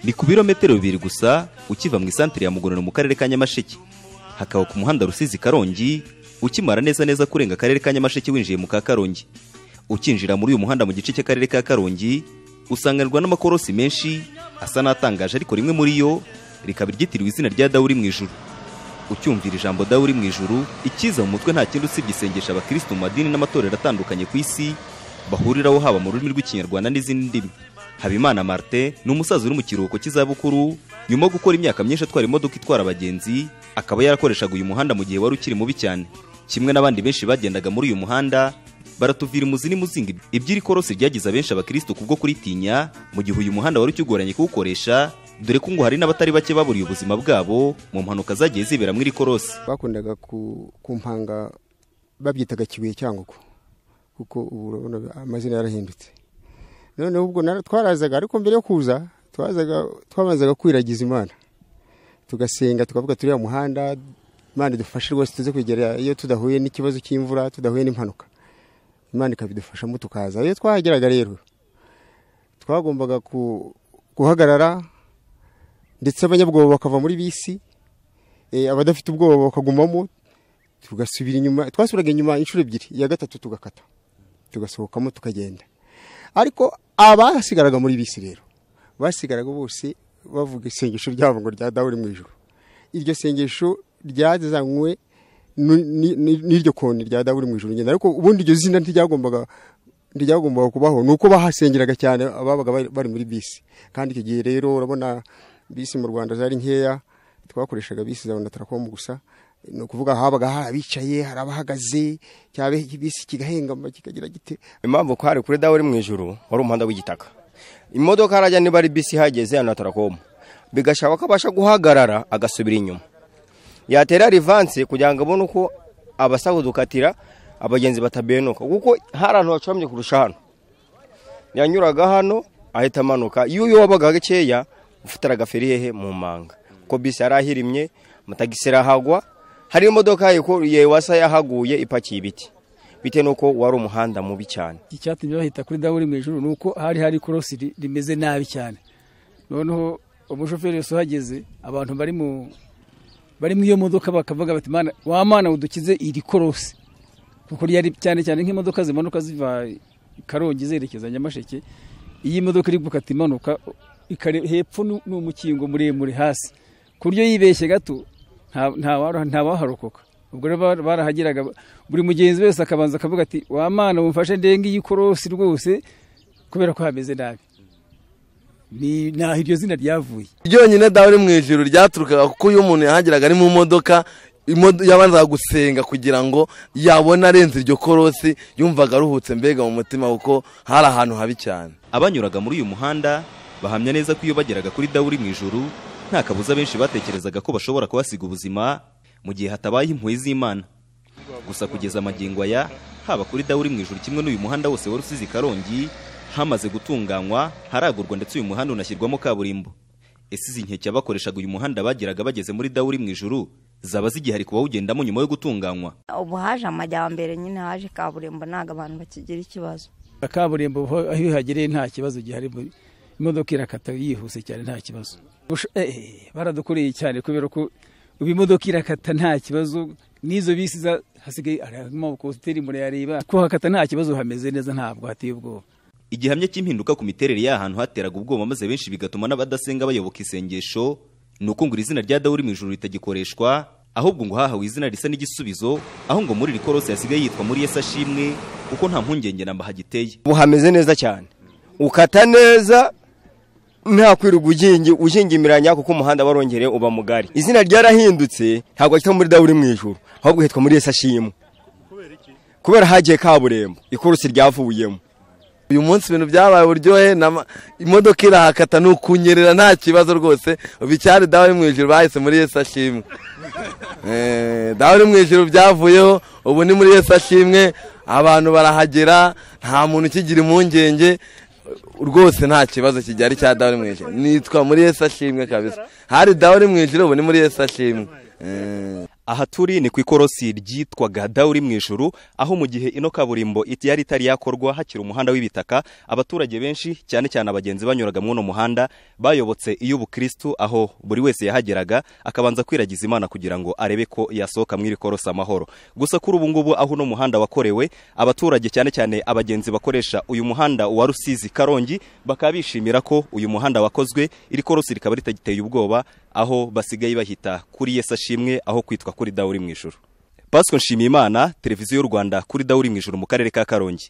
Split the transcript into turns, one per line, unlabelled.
ni ku birometero bibiri gusa ukiva mu isantire ya mugonero mu karere ka nyamasheke hakaba ku muhanda rusizi karongi ukimara neza neza kurenga akarere ka nyamasheke winjiye mu ka karongi ukinjira muri uyu muhanda mu gice cy'akarere ka karongi usanganirwa n'amakorosi menshi asa n'atangaje ariko rimwe muri yo rikaba ryitiriwe izina rya dawuri mu ijuru ucyumvira ijambo dawuri mu ijuru ikiza mu mutwe nta kindi usibye isengesha abakirisitu mu madini n'amatorero atandukanye ku isi bahuriraho haba mu rurimi rw'ikinyarwanda n'izindi ndimi habimana martin ni umusaza uri mu kiruhuko cy'izabukuru nyuma yo gukora imyaka myinshi atwara imodoka itwara abagenzi akaba yarakoreshaga uyu muhanda mu gihe wari ukiri mubi cyane kimwe n'abandi benshi bagendaga muri uyu muhanda baratuvira imuzi n'imuzinga iby'iri korosi ryagize abenshi abakirisitu kubwo kuritinya mu gihe uyu muhanda wari ukigoranye kuwukoresha dore ko ngo hari n'abatari bake baburiye ubuzima bwabo mu mpanuka zagiye zibera muri iri korosi
bakundaga ku- kumpanga babyitaga kibuye cyangwa uko kuko ubu urabona amazina yarahindutse noneho ubwo nara- twarazaga ariko mbere yo kuza twazaga twabanzaga kwiragiza imana tugasenga tukavuga turiya muhanda imana idufashe rwose tuze kugera iyo tudahuye n'ikibazo cy'imvura tudahuye n'impanuka imana ikabidufashamo tukaza iyo twahageraga rero twagombaga ku- guhagarara ndetse abanyabwoba bakava muri bisi eh, abadafite ubwoba bakagumamo tugasubira inyuma twasubiraga inyuma inshuro ebyiri iya gatatu tugakata tugasohokamo tukagenda ariko abasigaraga muri bisi rero basigaraga bose bavuga isengesho ryabo ngo rya dawuri mu ijuru iryo sengesho ryazanywe nu- ni- ni- n'iryo koni rya dawuri mu ijuru nyine ariko ubundi iryo zina ntiryagombaga ntiryagombaga kubaho ni uko bahasengeraga cyane ababaga bari- bari muri bisi kandi icyo gihe rero urabona bisi mu rwanda zari nkeya twakoreshaga bisi za onatarakomu gusa ni ukuvuga habaga hari abicaye hari abahagaze cyaba bisi kigahengama kikagira gite
impamvu ko hari kuri dawe uri mu ijuru wari umuhanda w'igitaka imodoka harajya niba ari bisi ihageze hano tarakomu bigasaba ko abasha guhagarara agasubira inyuma yatera rivanse kugira ngo abone uko abasaba udukatira abagenzi batabenuka kuko hari ahantu hacuramye kurusha hano yanyuraga hano ahita amanuka iyo uyu wabaga gakeya ufatira agaferi hehe mu manga kuko bisi yari ahirimye amatagisi arahagwa hari imodoka ye wasa yahaguye ipakiye ibiti bitewe n'uko wari umuhanda mubi cyane
icyatumye bahita kuri dawuri mu ijoro ni uko hari hari ikorosi ri- rimeze nabi cyane noneho umushoferi wese uhageze abantu bari mu bari mu iyo modoka bakavuga bati "Mana, wa mana udukize iri korosi kuko ryari cyane cyane nk'imodoka zimanuka ziva karongi zerekeza nyamasheke iyi modoka iri gukata imanuka ikare- hepfo ni ni umukingo muremure hasi ku buryo yibeshye gato nta- nta waro- ntawaharokoka ubwo rero bar- barahageraga buri mugenzi wese akabanza akavuga ati wa mana mumfashe ndenge iyi korosi rwose kubera ko hameze nabi ni naho iryo zina ryavuye
ryonyine dawe mu ijuru ryaturukaga kuko iyo umuntu yahageraga ari mu modoka imodo- yabanzaga gusenga kugira ngo yabone arenze iryo korosi yumvaga aruhutse mbega mu mutima kuko hari ahantu habi cyane
abanyuraga muri uyu muhanda bahamya neza ko iyo bageraga kuri dawuri mu ijuru nta kabuza benshi batekerezaga ko bashobora kuhasiga ubuzima mu gihe hatabaye impuhwe z'imana gusa kugeza amagingo aya haba kuri dawuri mu ijuru kimwe n'uyu muhanda wose wari usize karongi hamaze gutunganywa haragurwa ndetse uyu muhanda unashyirwamo kaburimbo ese izi nkeke abakoreshaga uyu muhanda bageraga bageze muri dawuri mu ijuru zaba zigihari ku bawugendamo nyuma yo gutunganywa
ubu haje amajyambere nyine haje kaburimbo ntabwo abantu bakigira ikibazo
kaburimbo ho- aho ihagereye nta kibazo gihari bu- imodoka irakata yihuse cyane nta kibazo Gush- eh, eh, baradukoreye cyane kubera ko ubu imodoka irakata nta kibazo n'izo bisi za- hasigaye harimo kositeri murayareba kuhakata nta kibazo hameze neza ntabwo hateye ubwoba
igihamya cy'impinduka ku miterere y'ahantu hateraga ubwoba maze benshi bigatuma n'abadasenga bayoboka isengesho ni uko ngo iri zina rya dawuri mu ijuru ritagikoreshwa ahubwo ngo hahawe izina risa n'igisubizo aho ngo muri iri korosi hasigaye yitwa muri yesu ashimwe kuko nta mpungenge na mba hagiteye
ubu hameze neza cyane ukata neza nta kwirirwa ugingi ugingimiranya kuko umuhanda warongereye uba mugari izina ryarahindutse ntabwo hitwa muri dawuri mu ijuru ahubwo hitwa muri yesu ashimwe kubera hagiye kaburimbo ikurusi ryavuyemo
uyu munsi ibintu byabaye uburyohe nama- imodoka irahakata ni ukunyerera nta kibazo rwose ubu icyari dawe mu ijuru bahise muri yesu ashimwe Eh, dawe mu ijuru byavuyeho ubu ni muri yesu ashimwe abantu barahagera nta muntu ukigira impungenge rwose nta kibazo kijyari cya dawe mu ijuru nitwa muri yesu ashimwe kabisa hari dawe mu ijuru ubu ni muri yesu ashimwe Eh.
aha turi ni ku ikorosi ryitwaga dawuri mu ijuru aho mu gihe ino kaburimbo iti yari itari yakorwa hakiri umuhanda w'ibitaka abaturage benshi cyane cyane abagenzi banyuraga muri uno muhanda bayobotse iy'ubukristu aho buri wese yahageraga akabanza kwiragiza imana kugira ngo arebe ko yasohoka muri iri korosi amahoro gusa kuri ubu ngubu aho uno muhanda wakorewe abaturage cyane cyane abagenzi bakoresha uyu muhanda wa rusizi karongi bakaba bishimira ko uyu muhanda wakozwe iri korosi rikaba ritagiteye ubwoba aho basigaye bahita kuri yesa shimwe aho kwitwa kuri dawuri mu ijuru pasiko nshimiyimana televiziyo y'u rwanda kuri dawuri mu ijuru mu karere ka karongi